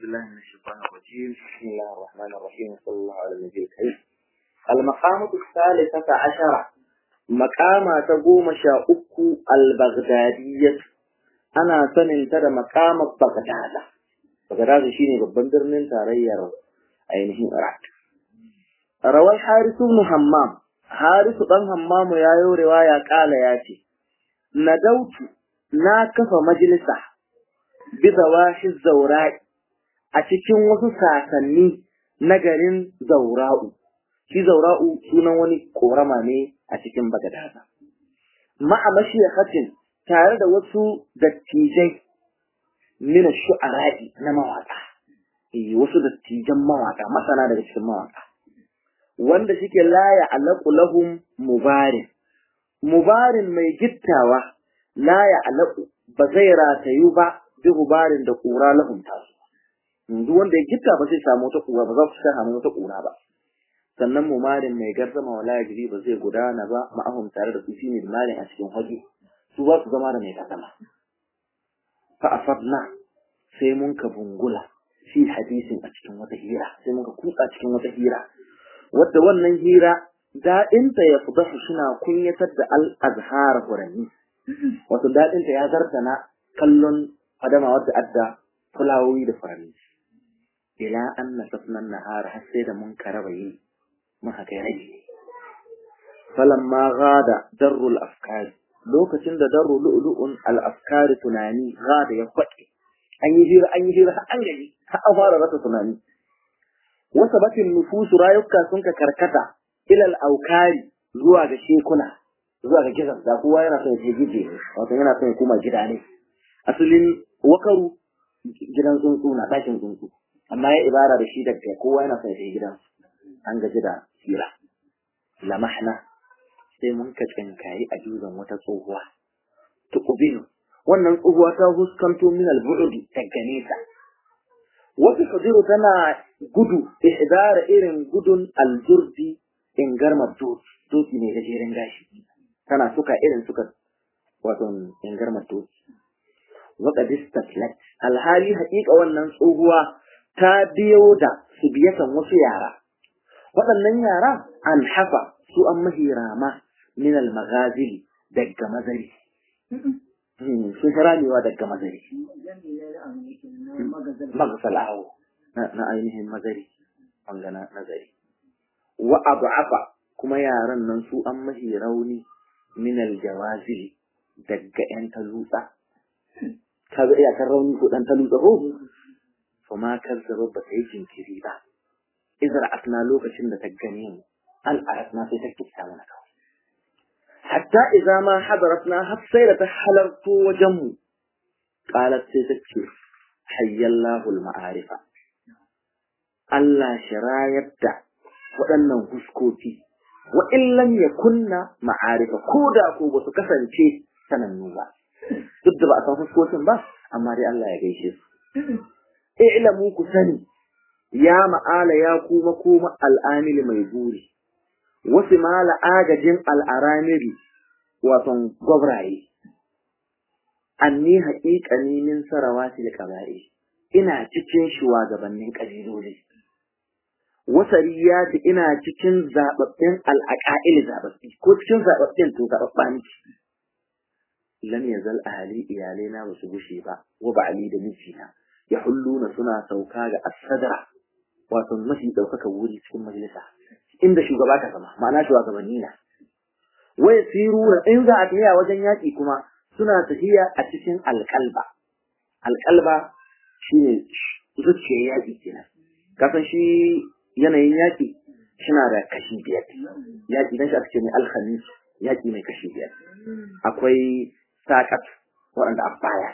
بالله من الشيطان الرجيم بسم الله الرحمن الرحيم صلى الله على النبي الكريم المقامة الثالثة عشرة مقامة تقوم شاؤك البغدادية أنا سنن ترى مقام بغداد بغداد شيني babban birnin tarayyar ainihin Iraq rawai Harisu ibn Hammam Harisu dan Hammam ya yi riwaya kala ya ce nadautu na kafa majalisa bi zawahi zaura'i a cikin wasu sasanni na garin zaura'u shi zaura'u sunan wani korama ne a cikin bagadaza ma'a mashiyakatin tare da wasu dattijai mina shu'ara'i na mawaka eh wasu dattijan mawaka masana daga cikin mawaka wanda shike laya alaqu lahum mubarin mubarin mai gittawa laya alaqu ba zai ratayu ba bi gubarin da kura lahum tasu duk wanda ya gitta ba zai samu wata kura ba za su samu wata kura ba sannan mumarin mai garzama wala jiri ba zai gudana ba ma'ahum tare da su shine malin a cikin hoji su ba su zama da mai kasama fa afadna sai mun ka bungula fi hadisin a cikin wata hira sai mun ka kutsa cikin wata hira wadda wannan hira daɗinta ya fudahu suna kunyatar da al-azhar hurani wato daɗinta ya zartana kallon adama wadda adda fulawoyi da furanni ila an nasafna nahar har sai da mun karaba yi mun haka ya rage falamma gada darrul afkari lokacin da darru lu'lu'un al afkari tunani gada ya kwaɗe an yi hira an yi hira har an gaji har an fara rasa tunani wasa batin nufusu rayuka sun ka karkata ilal aukari zuwa ga shekuna zuwa ga gizan da kowa yana son ya je gije wato yana son ya koma gida ne asalin wakaru gidan tsuntsu na ɗakin tsuntsu amma ya ibara da shi daga kowa yana son ya je gidan an gaji da hira lamahna sai mun ka tsinkayi a juzan wata tsohuwa tuqbilu wannan tsohuwa ta huskanto min al-bu'di daga nesa wata kadiru tana gudu ihdara irin gudun al-jurdi in garma doki doki ne gajeren gashi tana suka irin suka wato in garma doki waqad istaslat alhali haƙiƙa wannan tsohuwa ta biyo da su biyatan wasu yara waɗannan yara an hafa su an mahirama min al-maghazili daga mazari sun ramewa daga mazari magsalahu na ainihin mazari wangana nazari wa abu'afa kuma yaran nan su an mahi rauni min al-jawazili daga yan talutsa ka ga iyakar rauni ko dan talutsa ko fama kazzaba ba ta yi jinkiri ba izar asna lokacin da ta gane mu al'aratna sai ta kissa mana kawai hatta idza ma hadaratna har sai da ta halarto wajen mu qalat sai ta ce hayyallahu al-ma'arifa Allah shirayar da waɗannan huskoki wa illam yakunna ma'arifa ko da ko ba su kasance sanannu ba duk da ba a san huskokin ba amma dai Allah ya gaishe su i'lamu ku sani ya ma'ala ya kuma kuma al'amili mai buri wasu mala agajin al'aramiri waton gwabraye anni haƙiƙani min sarawati da ƙaba'i ina cikin shugabannin ƙabiloli wasariyati ina cikin zababbin al'aqa'il zababbi ko cikin zababbin to zababba ne lam yazal ahli iyalaina ba su gushe ba wa ba'ali da mijina ya hulluna suna sauka ga asadara wato mafi ɗaukaka wuri cikin majalisa inda shugaba ka zama ma'ana shugabanni na wai sirura in za a tafiya wajen yaƙi kuma suna tafiya a cikin alƙalba alƙalba shine zuciyar yaƙi kenan kasan shi yanayin yaƙi suna da kashi biyar yaƙi dan shi aka ce mai alhamis yaƙi mai kashi biyar akwai saƙat waɗanda a baya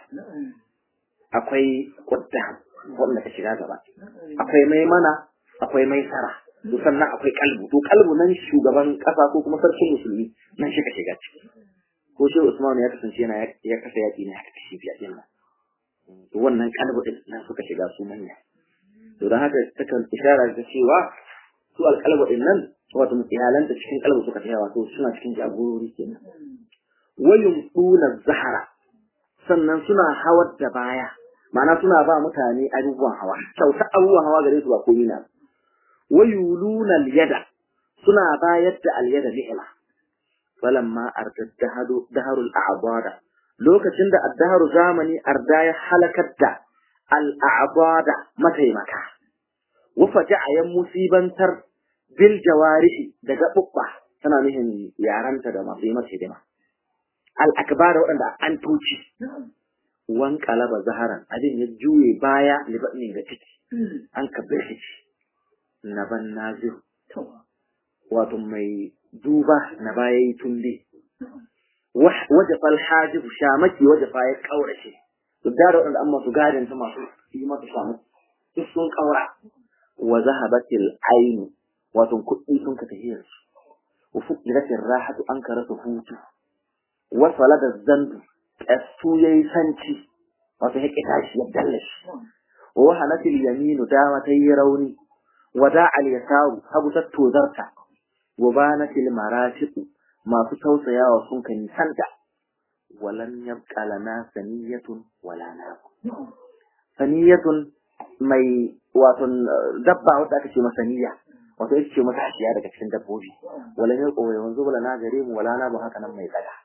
akwai ƙuddam waɗanda ka shiga gaba akwai mai mana akwai mai sara to sannan akwai kalbu to kalbu nan shugaban ƙasa ko kuma sarkin musulmi nan shi ka shiga ciki ko shi Usman ya kasance yana ya kasa yaƙi ne haka kashi biyar din nan to wannan kalbu din nan suka shiga su manya to don haka takan isharar da cewa su alƙalbu din nan wato iyalanta cikin kalbu suka tsaya wato suna cikin jagorori kenan wayum tuna zahara sannan suna hawar da baya ma'ana suna ba mutane abubuwan hawa kyauta abubuwan hawa gare su ba komai na wayuluna al-yada suna bayar da al-yada ni'ima falamma ardad daharul a'bada lokacin da addaharu zamani arda ya halakar da al-a'bada mataimaka wa faja'a yan musibantar bil jawarihi da gabubba tana nufin yaranta da masu yi masa hidima al-akbar waɗanda an tuci wan kalaba zaharan abin ya juye baya libanin ga ciki an kabbe shi na ban nazir wato mai duba na baya yi tumbe waje fal hajibu shamaki waje fa ya kaurace duk da waɗanda an masu gadin ta masu yi mata shamaki duk sun kaura wa zahabatil ainu wato kuɗi sun ka tahiyar su wa fuqiratir rahatu an karasa hutu wa salada zandu ƙastu ya yi sanci wato ya ƙita shi ya dalle shi wa wahanatil yaminu dama ta yi rauni wa da'al yasaru hagu ta tozarta wa banatil maratiqu masu tausayawa sun ka nisanta walan yabqa lana saniyatun wala na saniyatun mai wato dabba wadda aka ce masa saniya wato ita ce mata hashiya daga cikin dabbobi walan yabqa yanzu wala na gare mu wala na ba haka nan mai tsada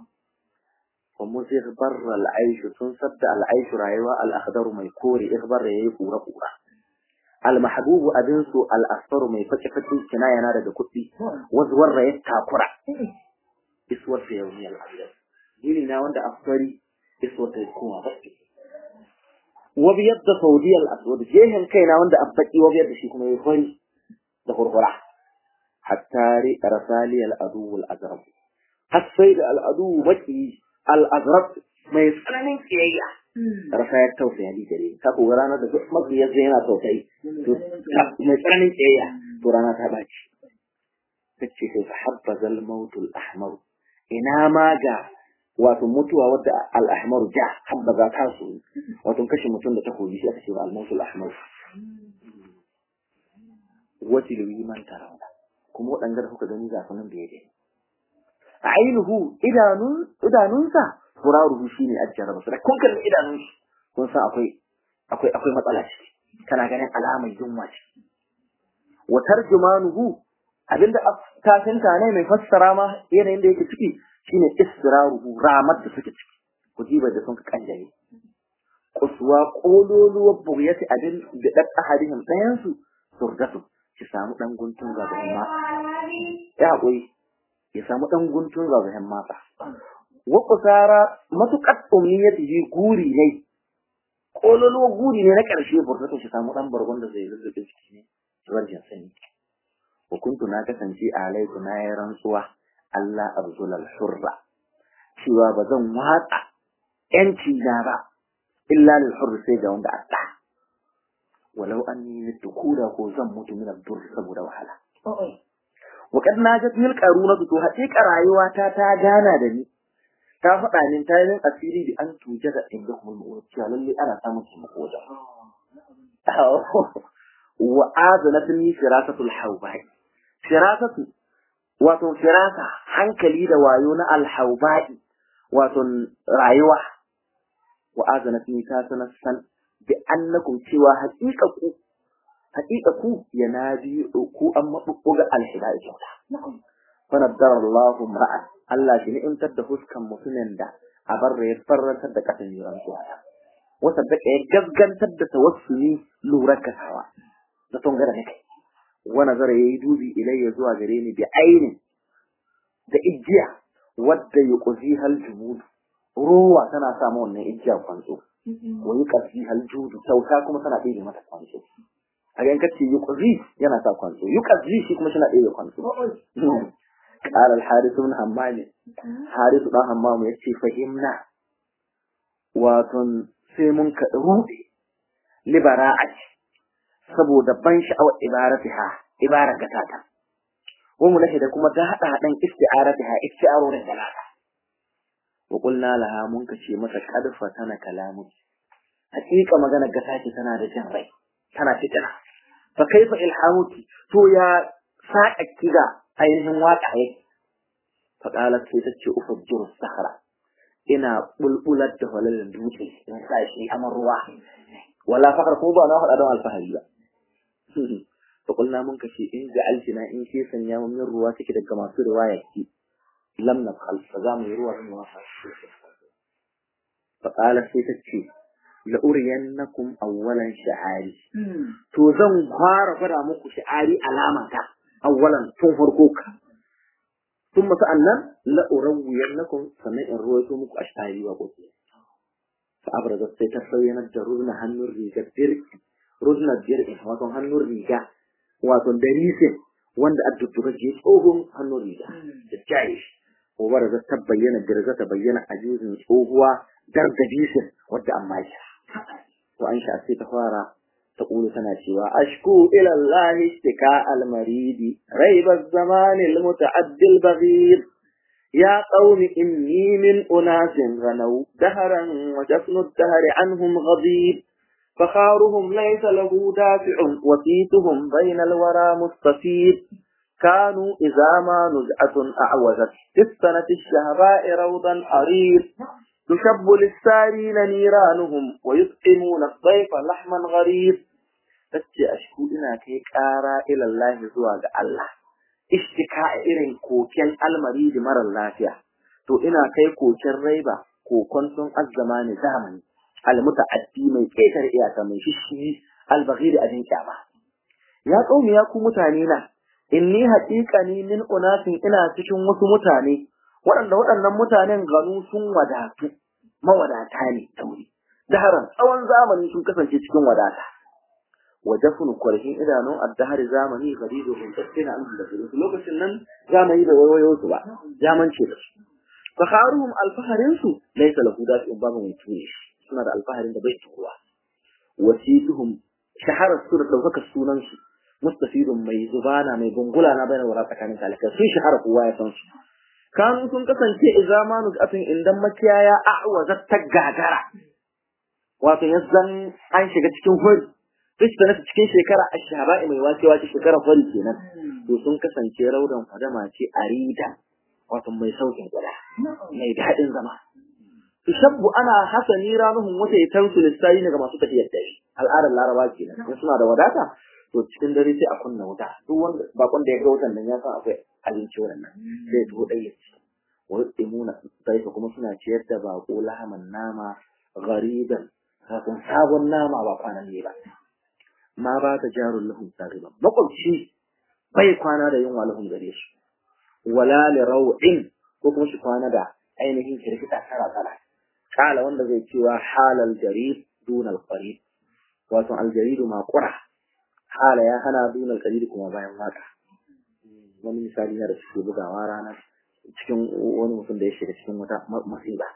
ومزغ بر العيش تنسد العيش رايوة الأخضر ما يكوري إخبر يكورا كورا المحبوب أدنسو الأصفر ما يفتح فتح كنايا نارد كتبي وزور يتاكورا إسور في يومي الأبيض ديني ناوند أفضلي إسور تكون بسكي وبيد سعودية الأسود جيهن كي ناوند أبتكي وبيد شيكم يفري دخور فرح حتى رسالي الأدو الأزرب حسيد الأدو مكي al'azrab mai tsananin kiyayya rasa ya tausaya ni gare ka ko rana da duk matsiyar zai yana tausayi to mai tsananin kiyayya to rana ta baci tace sai habba zal mautul ahmar ina ma ga wato mutuwa wadda al ahmar ja habba za ta su wato kashe mutum da takobi shi aka ce al mautul ahmar wati liman tarawna kuma waɗanda da kuka gani ga sunan da yake ainihu idanun idanunsa furaruhu shine ajjaraba su da kun kalli idanun shi kun san akwai akwai akwai matsala ce kana ganin alamar yunwa ce wa tarjumanuhu abinda tafinta ne mai fassara ma yanayin da yake ciki shine istiraruhu ramar da suke ciki kujibar da sun ka kanjare kuswa kololuwar bugiyati abin da dan ahadihim ɗayan su surdatu ki samu dan guntun ga ma ya haƙuri ya samu ɗan guntun zagayen mata. Wa kusara matuƙar umniyatihi guri ne, ƙololuwa guri ne na ƙarshe burtata shi samu ɗan bargon da zai lullube ciki ne, wajen sani. Hukuntu na kasance a alaiku na yi rantsuwa Allah arzulal hurra, cewa ba zan watsa ‘yanci na ba, illa lil hurri sai ga wanda a Walau an yi kura ko zan mutu min abdur saboda wahala. Waƙad na ga mil ƙaruna to haƙiƙa rayuwata ta gana da ni. Ta faɗa min ta yin asiri da an tuje da inda kuma mu'urar cewa lalle ana samun taimako wajen. Wa azana sun yi firasatul haubai. Firasatu wato firasa hankali da wayo na alhaubai wato rayuwa. Wa azana sun yi ta sanar san bi annakum cewa haƙiƙa ku haƙiƙa ku ya nabi ku an maɓuɓɓuga alhida da kyauta. Fanaddar Allahu ma'an Allah shi ni'imtar da fuskan mutumin da a barra ya farrantar da ƙasan yi rantsuwa. Wata da ya gaggantar da tawassuli lura kasawa da ton gara kai. Wani zara ya yi dubi ilayya zuwa gare ni bi ainin da ijiya wadda ya ƙuzi hal jumudu. Ruwa tana samu wannan ijiya kwanzo. Wani ƙarfi hal judu kyauta kuma tana ɗaya mata kwanzo. a ga kace yuqzi yana sa kwanso yuqzi shi kuma shi na ɗaya kwanso qala al harith ibn hammam harith dan hammam yace fahimna wato sai mun ka rude libara'at saboda ban sha'awar ibaratiha ibara gatata wa mu da kuma da hada hadan isti'aratiha isti'arorin dalala wa qulna laha mun kace mata kadfa tana kalamu hakika magana gata tana da jin rai tana fitina fa kaifa ilhamuki to ya saka kiga ainihin waka yake fa qalat sai ta ce ufajjiru sahara ina bulbular da halalin dutse in sa shi amar ruwa wala fakar ko ba na faɗa don alfahari ba fa kulna mun kace in ja'altina in ke sanya mun min ruwa take daga masu riwaya ki lam nafal fa za mu yi ruwa min wasa fa qala sai ta ce la uriyannakum awwalan sha'ari to zan fara fara muku sha'ari alama ta awwalan tun farko ka ثم سألنا لا أروينكم سمع الرؤية مك أشعري وقلت فأبرزت سيتفين الجرودنا هنو الريجا الدرق رودنا الدرق واتن هنو الريجا واتن دريسة وند أدتك جيس أوهم هنو الريجا الجايش وبرزت تبين الدرجة تبين أجوز أوهوا درد ديسة ود أمايشا وأنشأ سيتفارا تقول سناتي وأشكو إلى الله اشتكاء المريد ريب الزمان المتعدي البغير يا قوم إني من أناس غنوا دهرا وجفن الدهر عنهم غضيب فخارهم ليس له دافع وسيتهم بين الورى مستفيد كانوا إذا ما نزعة أعوزت في السنة الشهباء روضا حرير تشب للسارين نيرانهم ويطعمون الضيف لحما غريب tace ashku ina kai ƙara ilallahi zuwa ga Allah ishtika irin koken almari da marar lafiya to ina kai koken raiba kokon sun azzamani zamani almutaaddi mai ƙetar iyaka mai shishi albaghir abin kyama ya kaumi ya ku mutane na inni haqiqani min unasin ina cikin wasu mutane waɗanda waɗannan mutanen ganu sun wadatu mawadata ne tauri daharan tsawon zamani sun kasance cikin wadata wajafun kwarhin idanun addahari zamani garido kun tsina an da su lokacin nan zamani da wayoyo su ba zamance da su fakharuhum alfaharin su laysa lahu dafi babu mai tuni suna da alfaharin da bai tuwa wasituhum shahara su da daukaka sunan su mustafidun mai zubana mai gungula na bayan wara tsakanin talaka sun shahara kowa ya san su kanu sun kasance izamanu atin indan makiyaya a'waza ta gagara wato yanzan an shiga cikin hori duk da nasu cikin shekara ashaba'i mai wacewa ce shekara hori kenan to sun kasance raudan fadama ce arida wato mai saukin gada mai daɗin zama tushabbu ana hasani ranuhum wata yatansu lissayi ne ga masu tafiyar dare al'adar laraba kenan in suna da wadata to cikin dare sai a kunna wuta duk wanda bakon da ya ga wutan nan ya san akwai abinci wannan sai to dai ya ci wa yutimuna sai kuma suna ciyar da bako lahaman nama gariban kafin sabon nama ba kwanan ne ba ma ba ta jarun lahum sariban makwabci bai kwana da yunwa lahum gare su wala li raw'in ko kuma shi kwana da ainihin kirkita tara tara kala wanda zai cewa halal jarid dunal qarib wato aljaridu ma qura hala ya hana dunal qarib kuma bayan waka wani misali na da suke bugawa rana cikin wani mutum da ya shiga cikin wata masiba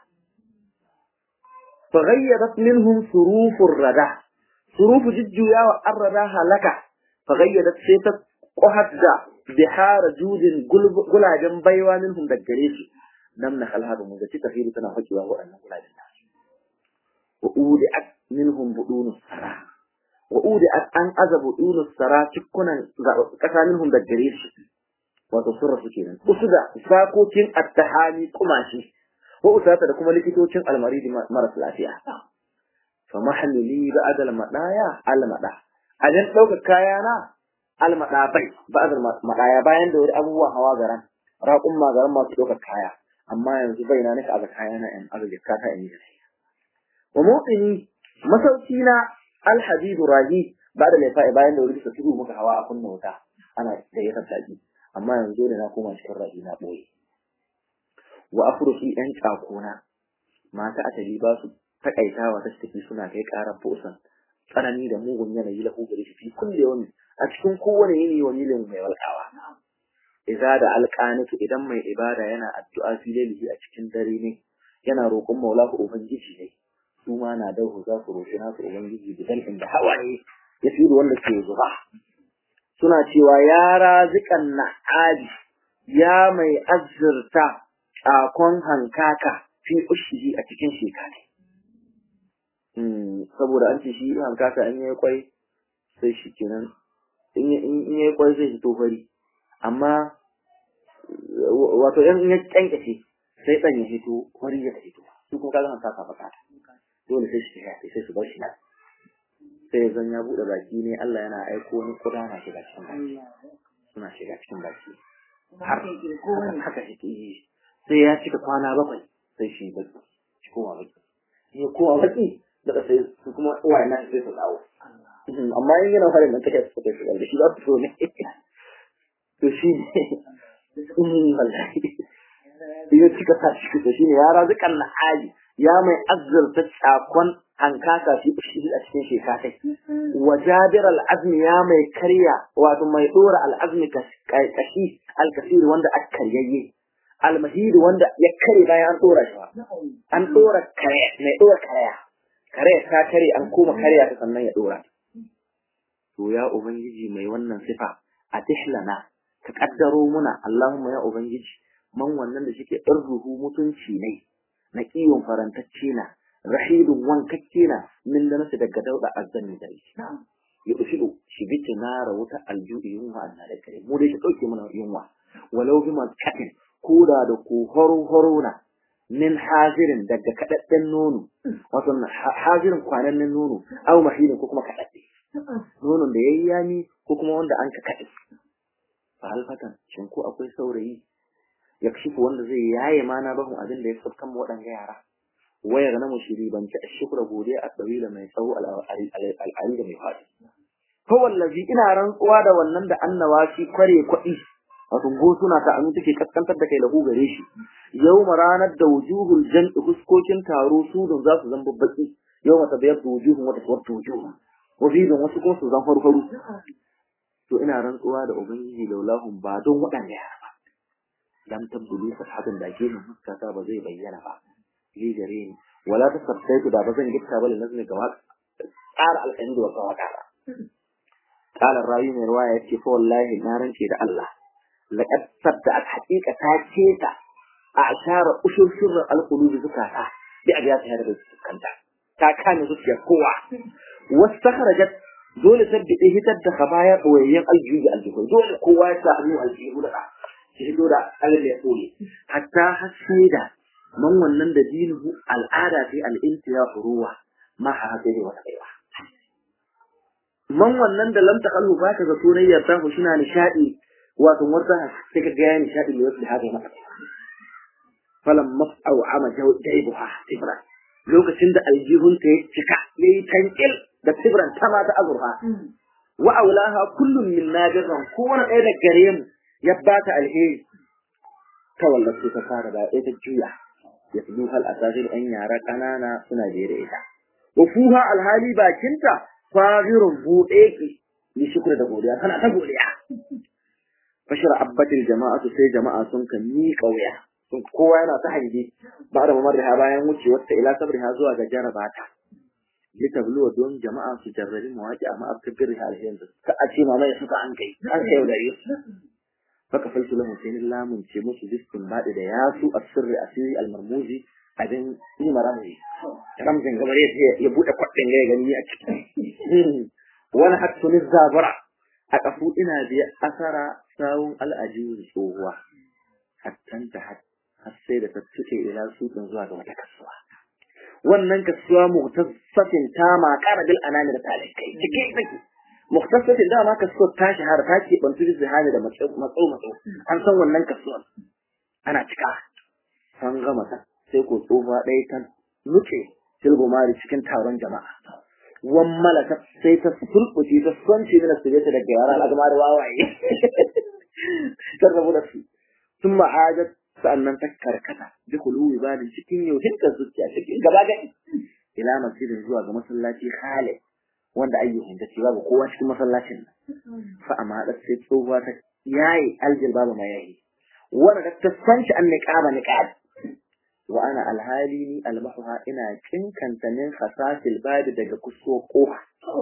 فغيرت منهم صروف الردى صروف ججويا والردى هلكا فغيرت سيتت قهد بحار جود قلاجن بيوا منهم دقريس نمنا خلها بمجتي تخيل تنافجوا وأن قلاجن الناس وأودعت منهم بدون السراء وأودعت أن أذى بدون السراء تكونا كسا منهم دقريس وتصرف كينا أسدى ساكوتين التحامي كماشي ko usata da kuma likitocin almaridi maras lafiya fa mahallili ba'd al-madaya al-mada ajan dauka kaya na al-mada bai ba'd al-madaya bayan da wani abubuwa hawa garan raƙun magaran masu dauka kaya amma yanzu bai na nika aga kaya na in aga jikka ta in wa mu'mini masauki na al-habib rahi ba'da laifa bayan da wani suka tudu muka hawa a kunna wuta ana da ya tattaki amma yanzu da na koma cikin rahi na boye wa afrusu yan kakona mata asali ba su takaitawa ta tafi suna kai karar bosan tsanani da mugun yanayi lahu gare shi fi kulle wani a cikin kowane yini wani lin mai walƙawa idza da alqanitu idan mai ibada yana addu'a fi lailihi a cikin dare ne yana roƙon maula ko ubangiji ne su ma na dahu za su roƙi nasu ubangiji bidan inda hawaye ya fi wanda ke zuba suna cewa ya razikan na'adi ya mai azzurta tsakon hankaka fi ushihi a cikin shekara. Saboda an ce shi hankaka in yi kwai sai shi kenan in yi kwai sai shi tofari. Amma wato in ya kyankace sai ɗan ya hito wari ya hito su kuma kaga ta ka bukata dole sai shi ya sai su bar shi nan sai zan ya bude baki ne Allah yana aiko wani kuda na shiga cikin baki suna shiga cikin baki har haka yake yi sai ya cika kwana bakwai sai shi baki shi koma baki ya koma baki daga sai su kuma uwaye na sai su dawo amma in yana fara nan take su kai da shi za su so ne to shi ne wallahi ya cika sa shi to shine ya razukan na hali ya mai azzurta tsakon hankaka fi shi a cikin shekatai wa jabir al-azmi ya mai karya wato mai dora al-azmi kashi al-kasir wanda aka karyayye al-mahid wanda ya kare bayan an dora shi an dora kare mai dora karya kare ta kare an koma karya ta sannan ya dora to ya ubangiji mai wannan sifa a tihlana ka kaddaro muna Allahumma ya ubangiji man wannan da shike ruhu mutunci ne na kiyon farantacce na rahidun wankakke na min da nasu daga dauda azzani da shi ya ushidu shi bi tinara wuta alju'i yunwa Allah da kare mu dai shi dauke mana yunwa walau bi makatin koda da ko horo horo na min hazirin daga kadadden nono wato hazirin kwanannen nono aw mahidin ko kuma kadadde nonon da yayi yami ko kuma wanda an ka kade fa halfatan shin ko akwai saurayi ya kashifu wanda zai yaye mana bahun abin da ya fuskan waɗanga yara wayar na mushiri ban ci shukra godiya a tsawila mai tsawo al'ari da mai faɗi ko wallazi ina rantsuwa da wannan da annawa shi kware kuɗi wato gosuna ta anu take kaskantar da kai lahu gare shi yau ranar da wujuhul jam'i fuskokin taro su don za su zama babbaki yau mata bayar da wujuhun wata suwar wujuhu wafidin wasu kuma su zan farfaru to ina rantsuwa da ubangiji laulahun ba don waɗanda yara ba lam tabdulu fathatun da ke mun fuskata ba zai bayyana ba li gare ni wala ta sabtaitu da ba zan gitta ba lazmi ga tsara alƙani da wasa waka ba qala rawi mai ruwaya yace fa wallahi na rance da Allah laqad sadda'at haqiqata ce ta a ashara ushur sirr alqulubi zukata bi abiyati hada da kanta ta kame zuciyar kowa wastakhrajat dole sabbi hitar da khabaya boyayyen aljubi aljubi dole kowa ya sa hannu aljihu da shi fito da Allah ya tsore hatta hasida man wannan da dinuhu al'ada fi al'intiya ruwa ma ha haka wata kaiwa man wannan da lam takallu ba ka ga sunayyar ta ku shina nishadi wato warta sai ka ga nishadi ne wasu haka maka falam mas'au ama jaibuha tibra lokacin da aljihun ta cika yayi tankil da tibran ta ma ta azurfa wa aulaha kullum min nadiran kowane ɗaya da gare mu ya ba ta alheri ta wallafi ta fara da ita juya ya fi hal asasir ɗan yara ƙanana suna je da ita wa fuha alhali bakinta fagirun buɗe ki ni shukr da godiya kana ta godiya fashara abbatil jama'atu sai jama'a sun kan miƙa wuya sun kowa yana ta hange ba da mamar da bayan wucewar ta ila sabriha zuwa ga jarabata litabluwa don jama'a su jarrabi mawaki amma abtabir alhiyan ka a ce mama ya suka an kai an kai da su faka falsu lahum sai lamun ce musu biskun baɗi da yasu asirri asiri almarmuzi abin yi marami ramzin gabar ya buɗe kwaɗin ya gani a ciki wani hattuni zabura a ƙafu ina biya asara sawun al'ajiyu tsohuwa hattan ta har sai da ta tuke ila suƙin zuwa ga wata kasuwa wannan kasuwa muhtassatin ta ma ƙara bil anani da talikai cike take muhtassatin da ma kasuwar ta shahara ta ke bantu da zihani da matso matso an san wannan kasuwar ana cika san gama ta sai ko tsofa ɗaya ta nuce silgumari cikin taron jama'a wan malaka sai ta sulɓuce ta sonce mina su ta daga yara al'adama da wawaye ta rabu da su sun ma'ajat sa'annan ta karkata bi kuluwi balin cikin yauhin ta zuciya cikin gaba gadi ila masjidin zuwa ga masallaci Khalid wanda ayyukan ta ce babu kowa cikin masallacin nan fa amma da sai tsohuwa ta yayi aljil babu ma yayi wanda ta sanci an niqaba niqab wa ana alhali ni almahuha ina kinkanta min khasasil badi daga kuso kofa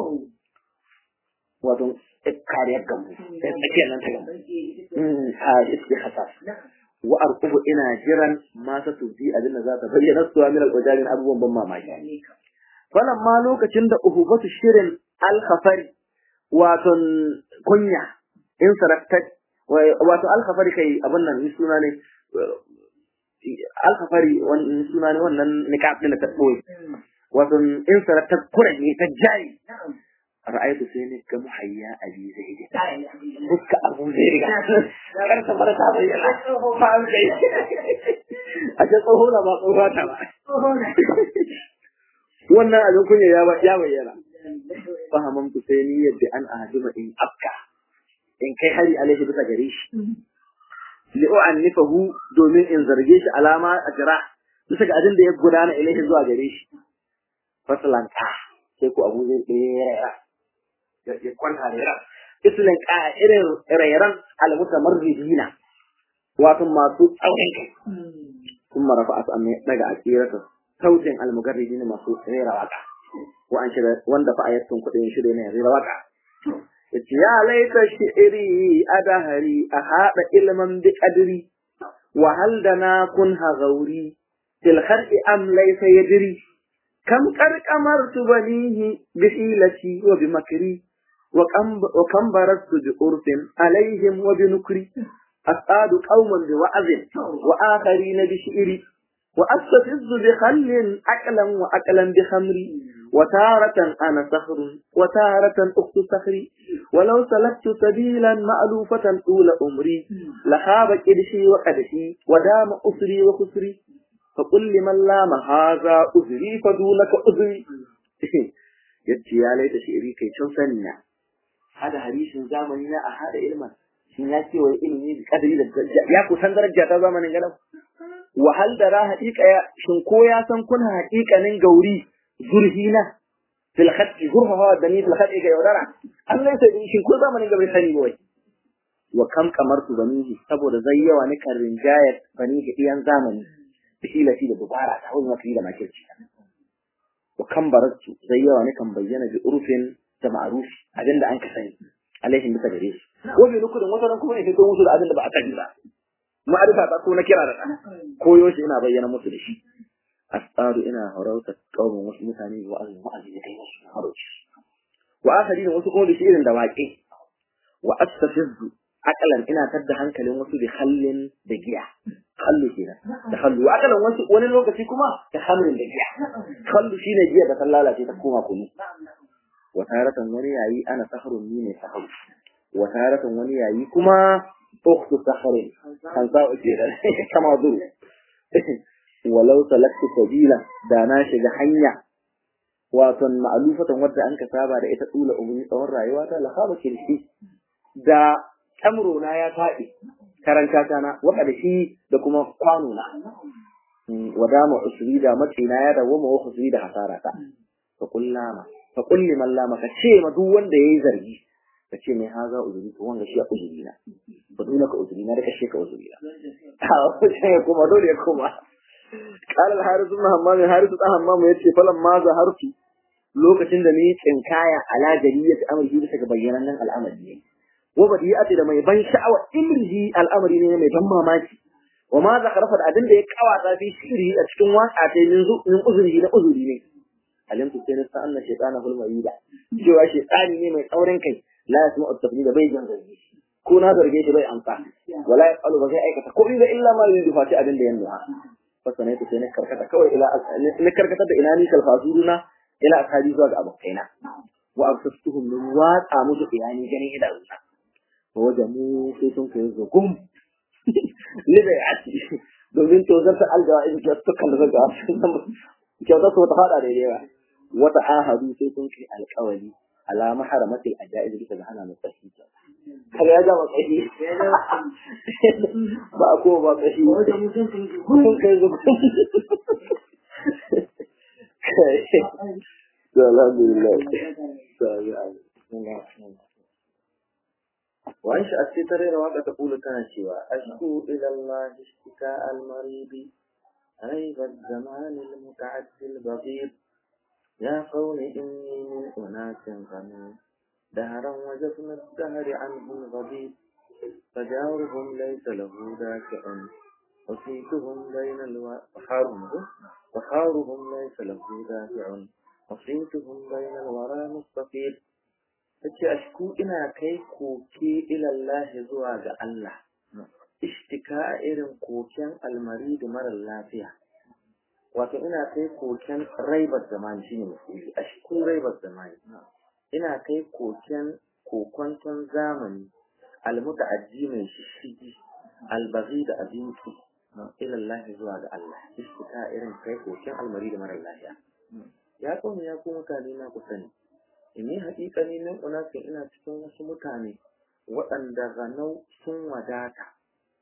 wato kariyar gamu tsakiyar nan ta gamu ha iske khasas wa arqubu ina jiran ma ta tuzi abin da za ta bayyana su min alwajarin abubuwan ban mamaki falan ma lokacin da uhubatu shirin alkhafari wato kunya in sarakta wato alkhafari kai abin nan suna ne alkafari wannan suna ne wannan niqab din da ta boye wato in sara ta kuranye ta jayi ra'aytu sai ne ga muhayya abi zaid fuska abu zaid ga kar ta bar ta bayyana fa an kai a ce tsoho na ba tsoho ta ba wannan abin kunya ya ya bayyana fahamamtu sai ni yadda an ahadima in afka in kai hari alaihi bisa gare shi li'u'annifahu domin in zarge shi alama a jira bisa ga abin da ya gudana ilaihi zuwa gare shi fasalanta sai ku abu zai tsere ya kwanta rera islin ka irin rairan almutamarridina wato masu tsaurin kai kuma rafa asu amma daga akirata sautin almugarridina masu rera waka wa an shirya wanda fa ayatun kudin shirye ne rera waka yace ya laita shi'ri adahari a hada ilman bi qadri wa hal dana kun hagauri til kharqi am laysa yadri kam qad qamartu banihi bi hilati wa bi makri wa kam wa kam barastu bi urfin alaihim wa bi nukri asadu qauman bi wa'zin wa akharin bi shi'ri wa astafizzu bi khallin aqlan wa aqlan bi khamri وتارة أنا صخر وتارة أخت صخري ولو سلكت سبيلا مألوفة طول أمري لخاب كدشي وقدشي ودام أسري وخسري فقل لمن لام هذا أزري فدونك أزري يتي يا ليت شعري كي تنسننا هذا حديث زمننا أهذا علما shin ya ce wai ilimi da kadari da ya kusan daraja ta zamanin gadan wahal da ra haƙiƙa shin ko ya san kuna haƙiƙanin gauri zurhina fil khatti zurha da ni fil khatti ga yaudara Allah sai in shin ko zamanin ga bai sani wai wa kam kamartu banihi saboda zai yawa ni kan rinjayar bani ga iyan zamani bihilati da dubara ta wani mafi da makirci wa kam baratu zai yawa ni kan bayyana bi urfin da ma'rufi abinda an ka sani alaihim bisa gare shi ko bi nukudin wata ran kuma ne fito musu da abinda ba a sani ba ma'arifa ta ko na kira da koyo shi ina bayyana musu da shi asaru ina harauta kaumin wasu mutane wa azumi wa'azi da kai wasu harauci wa akari da wasu kuma da shi irin da waƙe wa astafizu akalan ina tadda hankalin wasu da hallin da giya hallu kenan da hallu wa akalan wasu wani lokaci kuma da hamrin da giya hallu shine giya da ta lalace ta koma kunu wa taratan wani yayi ana saharun ni ne saharu wa taratan wani yayi kuma ukhtu saharin kan sa'u kenan kama zuru walau salaktu sabila da na shiga hanya wato ma'alufatan wadda an ka saba da ita tsula umuri tsawon rayuwa ta lahaba kirshi da kamro na ya faɗi karanta ta na waka da shi da kuma kwano na wadama usri da macina ya dawo ma usri da hasara ta fa kullama fa kulli man lama ka ce ma duk wanda yayi zargi ka ce mai haza uzuri to wanga shi a uzuri na ba dole ka uzuri na da kashe ka uzuri na a kuma dole ya kuma قال الحارث بن همام الحارث بن همام yace falan ma zahartu lokacin da ni tsinkaya ala jariyat amri bisa ga bayyanan nan al'amari ne wa badiyati da mai ban sha'awa imrihi al'amari ne mai ban mamaki wa ma zakarafa da abin da ya kawata fi shiri a cikin waka ta min min uzuri na uzuri ne alimtu sai na sa'anna shaytana hul mayida cewa shaytani ne mai tsaurin kai la yasma'u at-tafdil bai jan zargi ko na zarge shi bai amsa wala yafalu ba zai aikata ko illa illa ma yuridu fati abin da ya nuna fasana ta sai na karkata kawai ila na karkata da ina ni kalfasuruna ila ashabi zuwa ga abokaina wa absastuhum min watsa musu iyani ganin idanuna wa wajamu sai sun kai zugum libe ati domin to zata aljawa in ka tukan da ga kyauta su ta fada daidai ba wata ahadu sai sun kai alƙawari ala maharamatil ajaiz bisa ga hana mutsahi kaga ya gama kashi ba a kuma ba kashi kun kai zuwa alhamdulillah وعيش الستر وقت تقول تنشوى أشكو إلى الله اشتكاء المريض عيب الزمان المتعدي البغيض يا قوم إني من أناس غني دهرا وجفن الدهر عنهم غضيب فجارهم ليس له دافع وصيتهم بين الوحارهم وحارهم ليس له دافع وصيتهم بين الورى مستقيم tace ashku ina kai koke ilallahi zuwa ga Allah ishtika irin koken almari da marar lafiya wato ina kai koken raibar zamani shine misali a cikin raibar zamani ina kai koken kokwanton zamani almuta'addi mai shishigi albaghi da abinci ila Allah zuwa ga Allah ishtika irin kai koken almari da marar lafiya ya kauni ya ku mutane na ku sani inni haƙiƙa ne nan unasin ina cikin wasu mutane waɗanda ganau sun wadata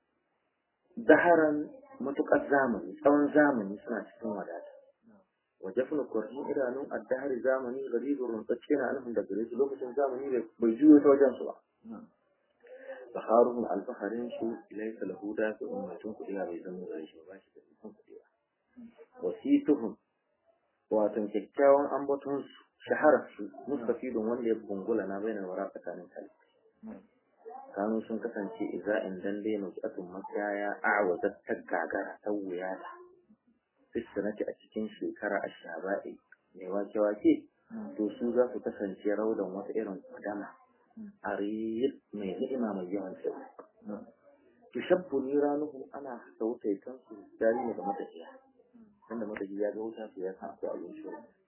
daharan matuƙar zamani tsawon zamani suna cikin wadata waje funa kurhin idanun addahari zamani garibin runtsacce na nufin da gare su lokacin zamani da bai juyo ta wajen su ba baharuhum alfaharin su ilaika lahu da su ummatun kuɗi bai zama gare shi ba shi da ikon kuɗi ba wasituhum wato kyakkyawan ambaton su shaharar su mustafidun wanda ya bungula na bainar wara tsakanin talibai kanu sun kasance iza in dan dai nutsu'atun makiyaya a'wazat ta gagara ta wuya ta fiskanati a cikin shekara a shaba'i mai wake wake to su za su kasance raudan wata irin kudama a mai ni'ima mai yawan kyau tushabbu ni ranuhu ana sautai kansu dari ne da matafiya wanda matafiya ya ga wuta su ya san akwai abinci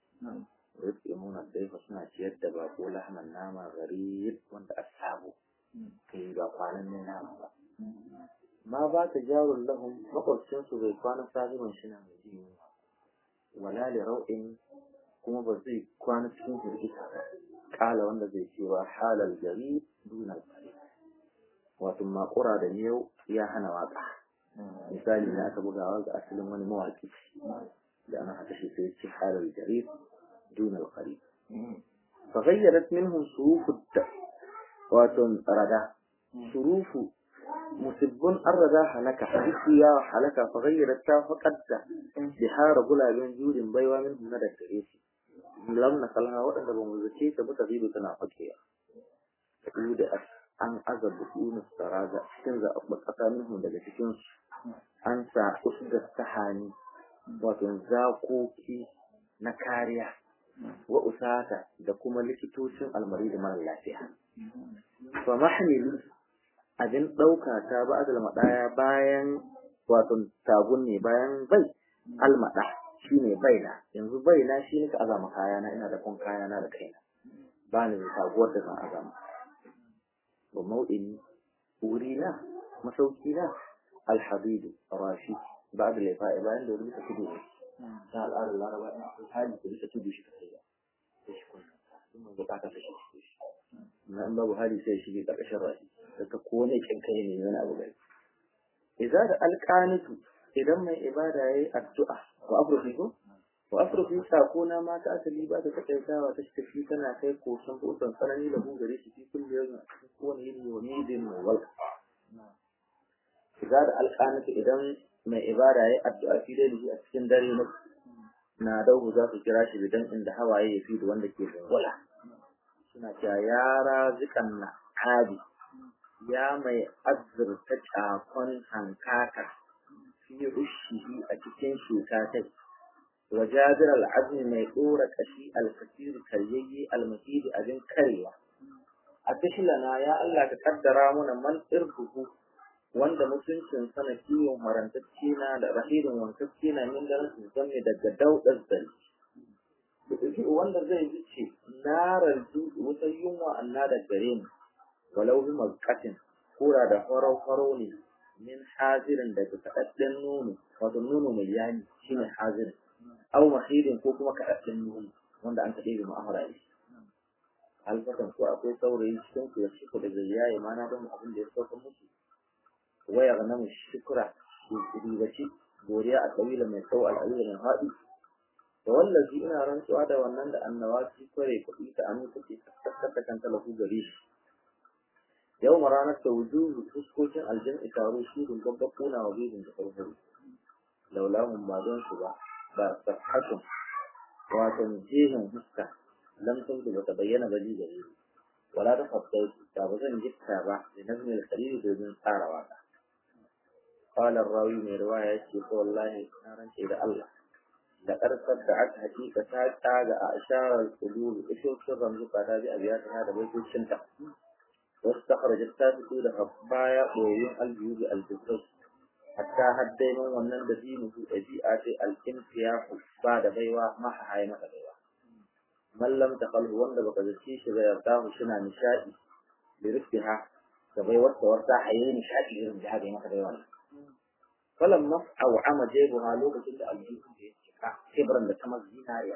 nuna daifa suna ciyar da bako lahman nama gari wanda a sabo kai ba kwanan ne nama ba ma ba ta jarun lahum makwabcin su bai kwana sabiman shi na mai jin yunwa wala li rau'in kuma ba zai kwana cikin hirgita ba kala wanda zai ce wa halal gari duna gari wato makura da miyau ya hana waka misali na aka bugawa ga asalin wani mawaki da ana haka shi sai ce halal gari دون القريب فغيرت منهم صروف الد واتن ردا صروف مسب الردا هلك حدثيا هلك فغيرت فقد بحار غلا بين جود بيوا منهم ندى كريسي لم نقلها وأن بمزكي تبتغيب تنافقيا تقول an aza buɗunin saraga cikin zaɓaɓɓen ƙasa minhum daga cikinsu an sa usdar sahani wato zakoki na kariya wa usata da kuma likitocin almari da mara lafiya. Fa mahmilu abin ɗauka ta ba azal maɗaya bayan wato tagun ne bayan bai almaɗa shi ne baina yanzu baina shi ne ka azama kayana ina da kun kayana da kaina ba ni da taguwar da zan azama. Wa mau'ini wurina masaukina alhabidu rashi ba da laifa'i bayan da wani bisa tudu ne. ta al'adar laraba in akwai hali da bisa tudu shi ka kai sai shi kunna in mai bukata ta shi shi na in babu hali sai shi ga ƙarƙashin rashi da ta kone kin kai ne wani abu gari idza da alqanitu idan mai ibada yayi addu'a wa afrufi ko wa afrufi sako na mata asali ba ta takaitawa ta tafi tana kai kosan kosan tsanani da hu gare shi fi kullu yawmin a cikin kowane yini wa nidin wa wal idza da alqanitu idan mai ibada ya addu'a fi dai a cikin dare na na dauhu za su kira shi bidan inda hawaye ya fi da wanda ke wala suna cewa ya razikan na hadi ya mai azurta cakon hankaka fi rushihi a cikin shekatai wa jabir al'azmi mai dora kashi alkasir karyayye almasidi abin karewa a tashilana ya Allah ka kaddara mana man irkuhu wanda mutuncin sana kiwon marantacce na da rahirin wankacce na min da rasu zame daga daudar zali wanda zai wuce narar wutar yunwa anna da gare mu walau bi mazkatin kura da farau farau ne min hazirin daga kaɗaɗɗen nono wato nono mai yani shine hazirin au mahirin ko kuma kaɗaɗɗen nono wanda an kaɗe da ma'amara ne alfatan ko akwai saurayi cikin ku ya shi da zai yaye mana don abin da ya sauka musu waya ga namu shukura ribaci godiya a kabila mai tsawo al'adila mai haɗi da wallazi ina rantsuwa da wannan da annawaci kware kuɗi ta aminta ce tattata kan talafu gare shi yau ma ranar ta wujuhu fuskokin aljan'i taro shi dun gabba kuna wa bibin da farfaro laulahun ba don su ba ba safhatun wato jihin huska lam tuntu bata bayyana ba ji gare wala ta fassautu da ba zan gitta ba da nazmin al-khalil domin tsara waka قال الراوي من رواية والله نارا إلى الله لقد صدعت حقيقة تاج أشار القلوب إشوف سرا زقا تاج أبيات هذا بيت الشنطة wasu takharajat ta fito daga baya ɓoyin aljubi aljibrai hatta haddai min wannan da dinu su ɗabi'a ce alkintiyahu ba da baiwa maha haye masa baiwa mallam ta kalhu wanda baka zaci shi da yarda shi na nishaɗi da rufiha da baiwar ta warta haye nishaɗi irin da haka masa baiwa falan mas'au ama jebuha lokacin da aljihu da ya cika kibran da ta zinariya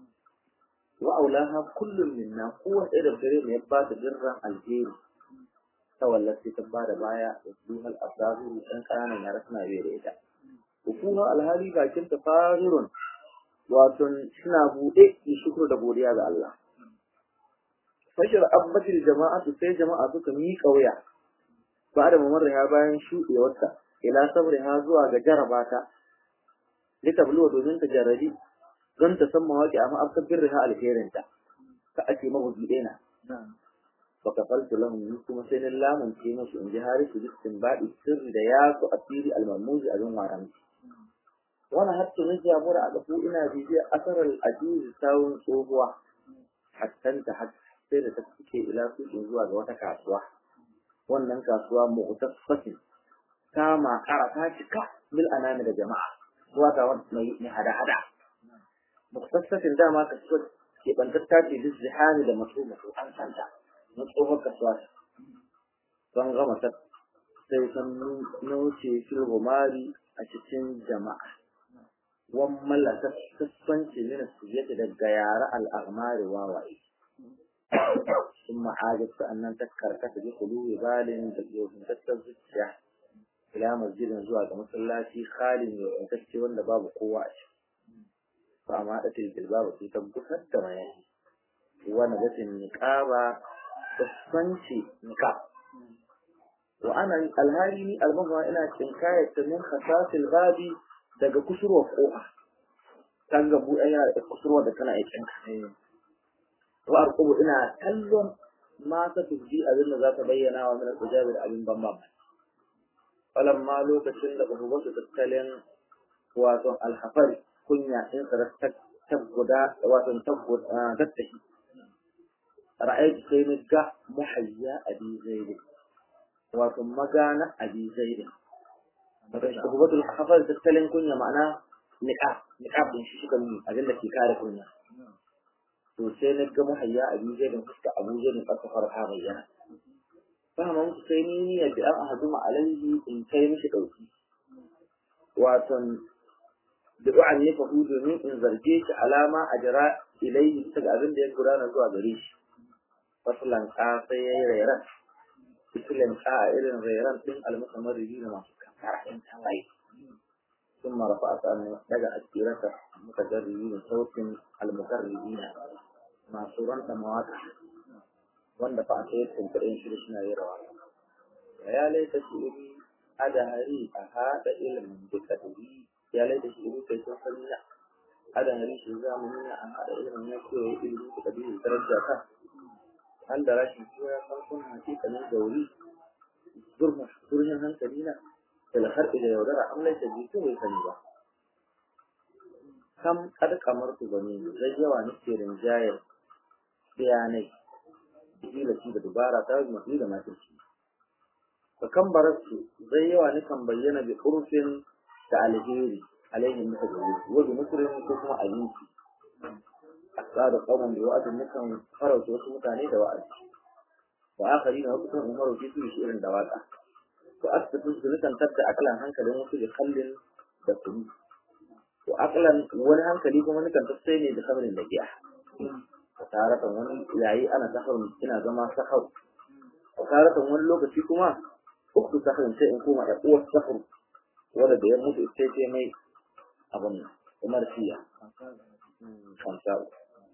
wa aulaha kullum minna kowace ɗaya da gare mu ya ba ta dirran alheri ta wallafi ta ba da baya da duhal asabiru ɗan ƙananan yara suna bai da ita hukuma alhali bakin ta fahirun wato suna buɗe yi shukuru da godiya ga Allah fashir abbatil jama'atu sai jama'a suka miƙa wuya ba da mamarriha bayan shuɗewarta ila sabriha zuwa ga jarabata litabluwa domin ta jarrabi don ta san mawaƙi a ma'afkar birriha alherinta ka ake mabugi ɗena fa kafaltu lahum ni kuma sai na lamunce musu in ji harisu bistin baɗi sirri da ya su asiri almamuzi a zan waran wani hattu na jagora a gafu ina bibiyar asarar ajiyu sawun tsohuwa hattanta har sai da ta suke ila sukin zuwa ga wata kasuwa wannan kasuwa mu'taffatin ta makara ta cika bil anami da jama'a wata mai hada-hada muktassatin dama kasuwar keɓantatta ce duk zihani da masu masu an santa na tsohon kasuwa don gama ta sai san nauce filgomari a cikin jama'a wan mallaka sassanci mina su yadda daga yara al'amari wawaye sun ma'ajab sa'annan ta karkata bi kulubi balin da yohintattar zuciya ila masjidin zuwa ga masallaci khalin yohintacce wanda babu kowa a ciki فما أتي الجلباب في تبقى الدمائي ونجت النقابة تصنشي نقاب وأنا الهالي المهوى إلى تنكاية من خصاص الغاب daga kusurwa ko'a kan gabu ɗaya da kusurwa da tana aikin wa arqubu ina kallon ma ta tubdi abin da za ta bayyana wa min al-ijabi da abin ban mamaki falamma lokacin da ubangiji tattalin wato al-hafari kunya in ta guda wato tattahi ra'ayi sai ni ga muhayya abi zaid wato magana abi zaid wato shugabatul hafal tattalin kunya ma'ana niqab niqab din shi shiga mun abin da ke kare kunya to sai ni ga muhayya abi zaid fuska abu zaid ka fara ha bayyana fahimta musu sai ni ni yadda an ahaduma alaihi in kai mishi dauki wato da du'an ne fa domin in zarge shi alama a jira ilaihi ta abin da ya gudana zuwa gare shi fasulan ka sai ya yi rairan fisulan ka a irin rairan ɗin almusamman ribi da masu kankara ɗin tawaye sun marafa a sa'an daga asirata mutajarribi da sautin almukarribi na masu ranta mawaka wanda fa a sai tuntuɗin shi suna yi rawa ya laita shi iri adahari a haɗa ilimin duka ya laida shi irin kai sun sani na adan hari shi za mu nuna an haɗa ilimin ya ce wa ilimin da kabilu daraja ka an da rashin cewa ya san kun hakikanin gauri zurhin hankali na filhar da yaudara an laita jikin bai sani ba kam kad kamar su bane zai yawa nake rinjayar bayanai hilaci da dubara ta yi mafi da matarci fa kan bararsu zai yawa nikan bayyana bi urfin da alheri alaihi maka da wuri wa musulmi ko kuma abinci asada qawman bi wa'adin nikan farauta wasu mutane da wa'azi wa akhari na wasu kan umaru fi su shi irin da waka to asbatu su nikan tadda akalan hankalin wasu da kallin da kunu wa akalan wani hankali kuma nikan tassai ne da samarin da giya taratan wani yayi ana sahar ina zama sahar taratan wani lokaci kuma uku sahar sai in koma da uwar sahar wanda da ya mutu sai ce mai abin umar fiya kamsa'u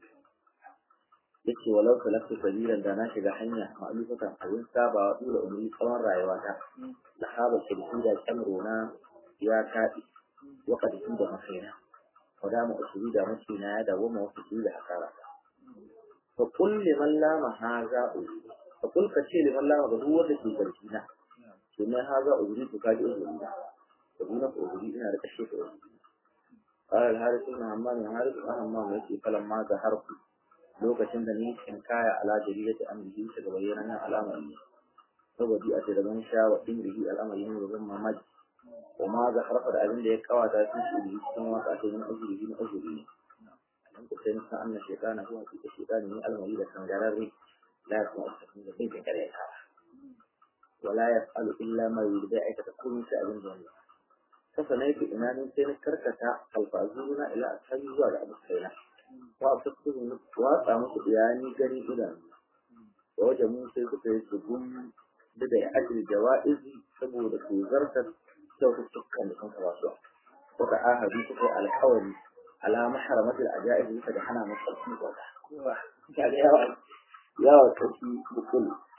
yake walau salaftu sabilan da na shiga hanya ma'alufatan abin sabawa dole umri tsawon rayuwata da haba shirki da kyamrona ya taɗi wa ƙarfi da makaina wada mu usuri da makina ya dawo ma wasu da hasara fa kul liman la mahaza uri fa kul ka ce liman la mahaza ruwa da ke garki na to mai haza uri to kaji uri na to ina ko uri ina da kashe ko قال الحارث بن همام الحارث بن همام يأتي فلما ظهرت lokacin da ni in kaya ala jarirati amrihi ta ga bayyana alama ne saboda a ce da ban sha wa ɗin al'amari ne da zan mamaki وما ذكرت الأذن ليك أو تاسيس به ثم تأتي من أجله من أجله أن تسلم أن الشيطان هو في الشيطان من المريد كان لا يسمع التسليم في كريتها ولا يفعل إلا ما يريد ذلك تكون سألين جنة فسنيت إمام سين كركة الفازون إلى أسفل زوال أبو السينة وأصدقه وأطعمت يعني جري إلى ووجموا سيكت يسجون بدأ أجل جوائز سبو لكي زرتت kyaututtukan da sun kaba su suka ahadu suka yi alkawari ala maharamatul ajaib bisa da hana masa sarki kyauta yawa yawa sarki bukul